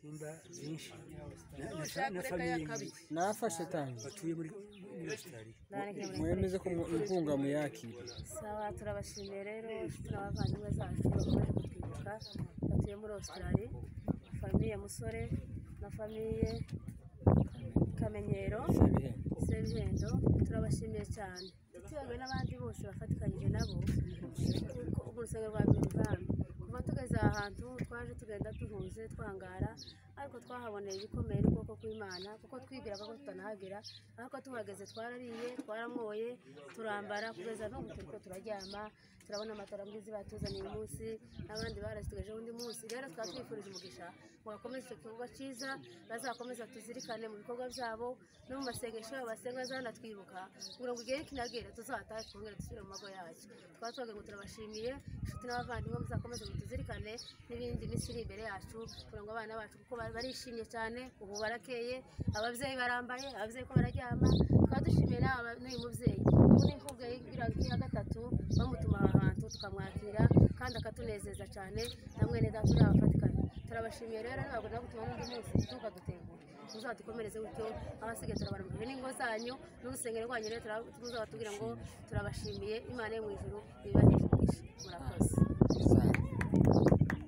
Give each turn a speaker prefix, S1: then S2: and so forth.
S1: ibisimba byinshi na- na-
S2: ushaka
S1: na
S2: ureka
S1: famiye
S2: yakabiye.
S3: nafashe tangi
S1: batuye muri muri Australia
S4: Nareke muri
S3: mwemeze ko mu- impunga muyakira
S4: sawa turabashimiye rero inshuti n'abavandimwe zacu bakomeje kutwibuka batuye muri Australie famiye musore na famiye kamenyero
S3: Sebihembe.
S4: sebihendo turabashimiye cyane tutibagiwe n'abandi bose bafatikanyije nabo kuko mu rusengero rwa Bilivani kuva tugeze aha hantu twaje tugenda duhuze twangara ariko twahaboneye ibikomeye n'ubwoko bw'Imana kuko twibwiraga ko tutanahagera ariko tuhageze twarariye twaranyoye turambara kugeza n'ubu turiko turaryama turabona amatara mbizi batuzaniye uyu munsi n'abandi barazitugejeho undi munsi rero tukaba twifurije umugisha ngo bakomeze icyo gikorwa cyiza bazakomeza tuzirikane mu bikorwa byabo no mu masengesho yabo basenga zanatwibuka kugira ngo igihe kinagera tuzatahe twongere dusubire mu mago yacu tukaba tubagira ngo turabashimiye inshuti n'abavandimwe muzakomeze mutuzirikane n'ibindi minsi iri imbere yacu kugira ngo abana bacu kuko bari- barishimye cyane ubu barakeye ababyeyi barambaye ababyeyi ko bararyama tukaba dushimiye n'aba- n'uyu mubyeyi ubu ni imvugo ya gatatu bamutuma aha hantu tukamwakira kandi akatunezeza cyane na mwene data uri abafatikanye turabashimiye rero ntabwo nabwo tubona undi munsi tuka dutegura muzadukomereze gutyo abasigaye turabarambuye n'ingo zanyu n'urusengero rwanyu rero tura- tuzaba tubwira ngo turabashimiye imana yo mu ijuru ibibaheshe umugisha murakoze
S3: Za-